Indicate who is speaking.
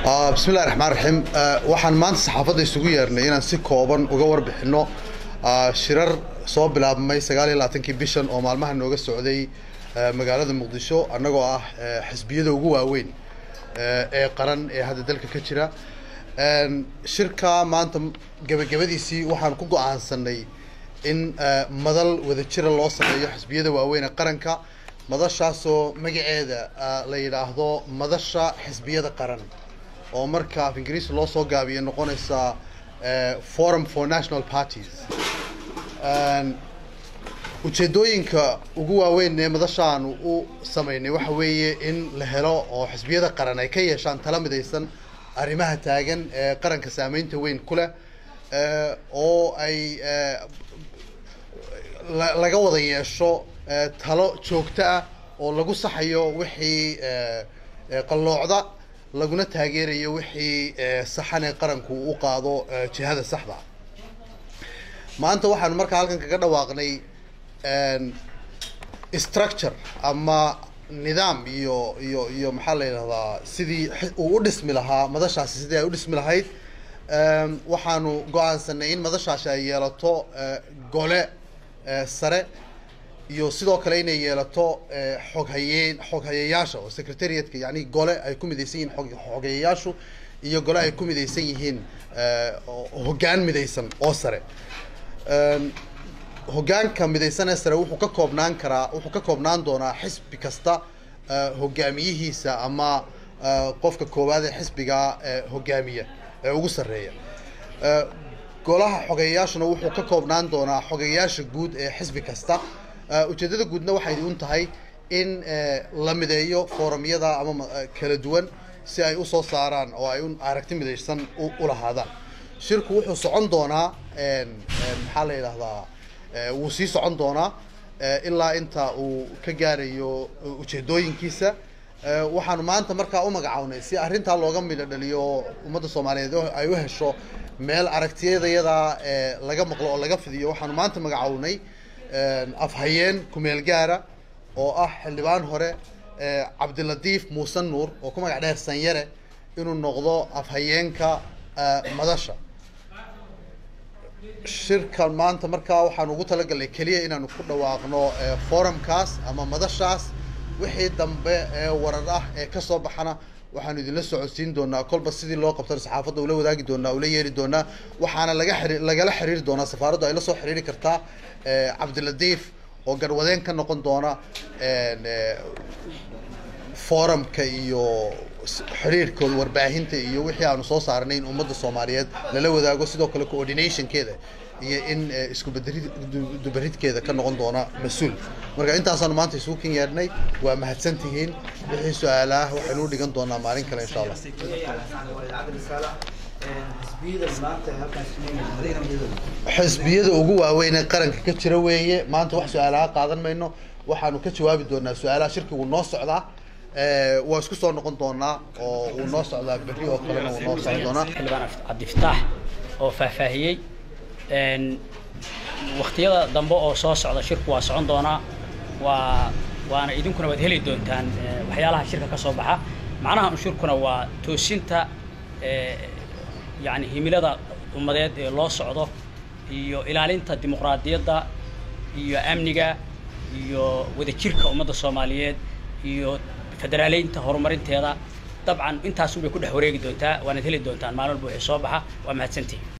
Speaker 1: bismillahi raxmaan raxiim waxaan maanta saxaafadda isugu yeernay inaan si kooban uga warbixinno shirar soo bilaabmay sagaal iyo labaatankii bishan oo maalmaha nooga socday magaalada muqdisho annagoo ah xisbiyada ugu waaweyn ee qaran ee hadda dalka ka jira shirka maanta gebagabadiisii waxaan ku go-aansanay in madal wadajira loo sameeyo xisbiyada waaweyn ee qaranka madashaasoo magaceeda la yidhaahdo madasha xisbiyada qaran oo marka af ingiriisi loo soo gaabiyo noqonaysa forum for national parties ujeedooyinka ugu waaweyn ee madashaanu u sameynay waxa weeye in la helo oo xisbiyada qaran ay ka yeeshaan tala midaysan arrimaha taagan ee qaranka saameynta weyn ku leh oo ay laga wada yeesho talo joogto ah oo lagu saxayo wixii qalloocda laguna taageerayo wixii saxan ee qaranku u qaado jihada saxda maanta waxaanu markaa halkan kaga dhawaaqnay structure ama nidaam iyo iyo iyo maxaa la yidhahdaa sidii uu u dhismi lahaa madashaasi sidii ay u dhismi lahayd waxaanu go-aansanay in madashaasi ay yeelato gole sare iyo sidoo kale inay yeelato xoghayeen xoghayayaasha oo secretariatka yani gole ay ku midaysan yihiin xoghayayaashu iyo gole ay ku midaysan yihiin hoggaan midaysan oo sare hoggaanka midaysan ee sare wuxuu ka koobnaan karaa wuxuu ka koobnaan doonaa xisbi kasta hogaamiyihiisa ama qofka koowaad ee xisbiga hogaamiya ee ugu sarreeya golaha xogeyayaashuna wuxuu ka koobnaan doonaa xogeyayaasha guud ee xisbi kasta ujeeddada guudna waxay un tahay in la mideeyo foorumyada ama kala duwan si ay usoo saaraan oo ay un aragti midaysan u lahaadaan shirku wuxuu socon doonaa maxaa la yidhahdaa wuu sii socon doonaa ilaa inta uu ka gaarayo ujeedooyinkiisa waxaanu maanta markaa u magacawnay si arrintaa looga midho dhaliyo ummadda soomaaliyeed ay u hesho meel aragtiyadayada laga maqlo oo laga fidiyo waxaanu maanta magacawnay afhayeen kumeel gaara oo ah xildhibaan hore cabdilatiif muuse nuur oo ku magac dheer sanyare inuu noqdo afhayeenka madasha shirkan maanta markaa waxaan ugu talagalnay keliya inaanu ku dhawaaqno forumkaas ama madashaas wixii dambe ee warar ah ee kasoo baxana waxaanu idinla socodsiin doonaa kolba sidii loo qabtana saxaafadda ula wadaagi doonaa ula yeeri doonaa waxaana laga xiri lagala xiriiri doonaa safaaraddu ay la soo xiriiri kartaa cabdilatiif oo garwadeen ka noqon doona forumka iyo xiriirkooda warbaahinta iyo wixii aanu soo saarnay in ummadda soomaaliyeed lala wadaago sidoo kale coordinationkeeda iyo in isku dubaridkeeda ka noqon doona mas-uul marka intaasaanu maanta isugu kin yeedhnay waa mahadsantihiin wixii su-aalaah waxaynu u dhigan doonaa maalin kale insha allah xisbiyada ugu waaweyn ee qaranka ka jira weeye maanta wax su-aalaha qaadan mayno waxaanu ka jawaabi doonaa su-aalaha shirkigu noo socdaa waa isku soo noqon doonaa oo uu noo socdaa berri oo kalena uu noo socon doonaa
Speaker 2: xildhibaan cabdifataax oo faahfaahiyey waktiyada dambe oo soo socda shirku waa socon doonaa waa waana idinkuna waad heli doontaan waxyaalaha shirka ka soo baxa macnaha un shirkuna waa toosinta yani himilada ummadeed ee loo socdo iyo ilaalinta dimuqraadiyadda iyo amniga iyo wadajirka ummadda soomaaliyeed iyo federaaleynta horumarinteeda dabcan intaasun bay ku dhex wareegi doontaa waanaad heli doontaan maalin walba wixii soo baxa waa mahadsantihin